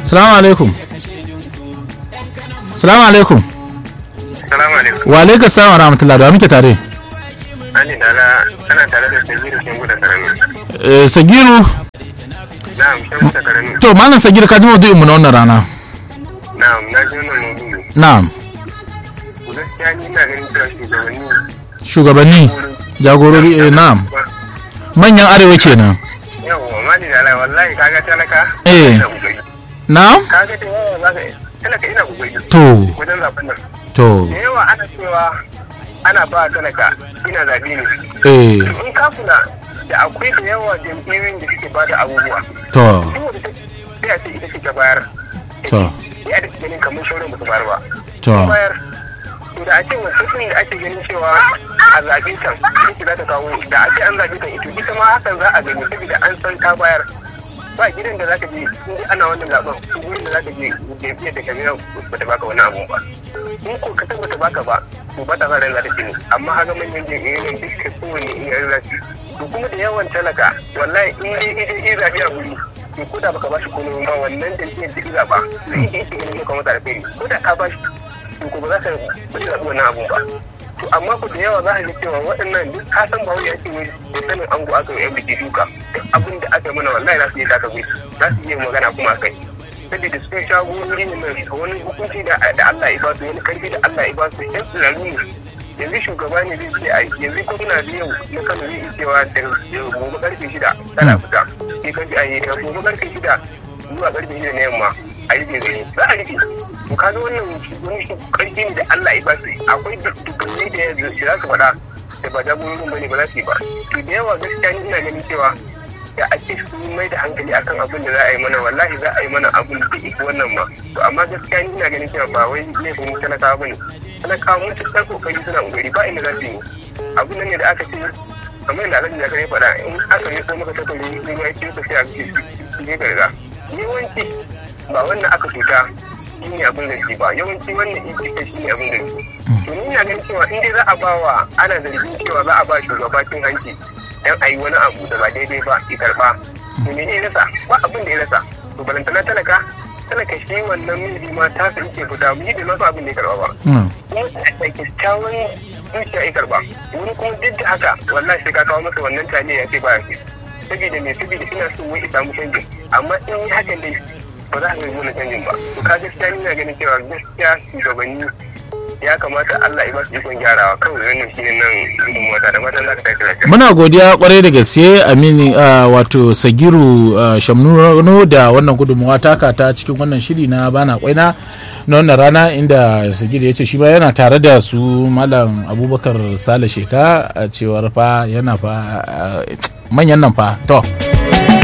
salamu alaikum salamu alaikum Salamu alaikum. wa alaikum salam wa rahmatullah da wa muke tare Ani dala ana tare da Sabiru Shangu da Karami. Eh, sagiru Na'am, Shangu da Karami. to malam sagiru ka ji maudu'in mu na wannan rana Na'am, na ji wannan maudu'i. na'am Ku gaskiya ni ina ganin cewa shugabanni shugabanni jagorori eh, na'am manyan arewa kenan yawa mani dala wallahi kaga talaka Eh. ina kokari. na'am Kaga da yawa za ka talaka ina kokari. to Wajen zaɓen nan. to Da yawa ana cewa ana ba talaka ina zaɓe ne. eh In ka kula da akwai da yawa jam'iyyoyin da suke ba da abubuwa. to Duk wanda ta sai a ce ita ce ta bayar. to Ya da ganin kamar shauran ba su bayar ba. to bayar to da ake wancan sun da ake ganin cewa a zaɓe can ita za ta kawo da ake an zaɓe kan ita ita ma hakan za a gani saboda an san ta bayar ba gidan da za ka je in dai ana wannan zaɓen gidan da za ka je jam'iyyar da kabilan ba ta baka wani abu ba in ko ka tabbata baka ba to ba ta sa ran za ta ne amma haka manyan jam'iyyar duk ka kowane in yan zafi to kuma da yawan talaka wallahi in dai ita in zaɓe a guri to ko da baka ba shi komai ba wannan jam'iyyar da zaɓa zai iya shi ganin ka masa alheri ko da ka ba shi to ko ba za ka ba za ka wannan abun ba to amma ku da yawa za ka ga cewa waɗannan duk ka san ba wai ake wai da sanin ango aka yi yan biki duka duk abin da aka mana wallahi za su iya taka gwai za su iya magana kuma kai saboda su shagorori ne mai wani hukunci da da Allah ya ba su wani karfi da Allah ya ba su yan tsirarru ne yanzu shugaba ne zai ce a yanzu ko muna da yau na kano zai iya cewa da gobe karfe shida tana fita sai karfe a yi gobe karfe shida zuwa karfe shida na yamma a yi gari za a rike to ka ga wannan wani karfi ne da Allah ya ba su akwai dukkanai da ya za su faɗa da ba jagororin bane ba za su yi ba to da yawa gaskiya ni ina ganin cewa da ake su mai da hankali akan abin da za a yi mana wallahi za a yi mana abin da ke wannan ma to amma gaskiya ni ina ganin cewa ba wai laifin talakawa bane talakawa mun ci ɗan kokari suna kokari ba inda za su yi abin nan ne da aka ce kamar yadda alhaji zakar ya faɗa in aka yi ko maka tattali in ya ce ka sai a cikin garga yawanci ba wannan aka cuta shi ne abin zargi ba yawanci wannan ita shi ne abin zargi to ni na ganin cewa in dai za a ba wa ana zargin cewa za a ba shugaba cin hanci dan a yi wani abu da ba daidai ba ya karba to me ne ya rasa ba abin da ya rasa to balantana talaka talaka shi wannan miji ma ta sa yake fita mu yi da masu abin da ya karba ba mm, kuma da kyakkyawan zuciya ya karba wani kuma duk da haka wallahi sai ka kawo masa wannan taliya ya ce ba ya ce saboda me saboda ina so wai ya samu canjin amma in yi hakan dai ba za ka yi wani canjin ba to ka gaskiya ni na ganin cewa gaskiya shugabanni ya kamata Allah ya ba su ikon gyarawa kawai wannan shi ne nan gudunmuwa ta da matan za ka tashi lafiya. muna godiya kwarai da gaske amini ah, wato sagiru ah, shamnuno da wannan gudunmawa taka ta cikin wannan shiri na bana kwaina na wannan rana inda sagiru ya ce shi ba yana tare da su malam abubakar sale sheka a cewar fa yana fa ah, manyan nan fa to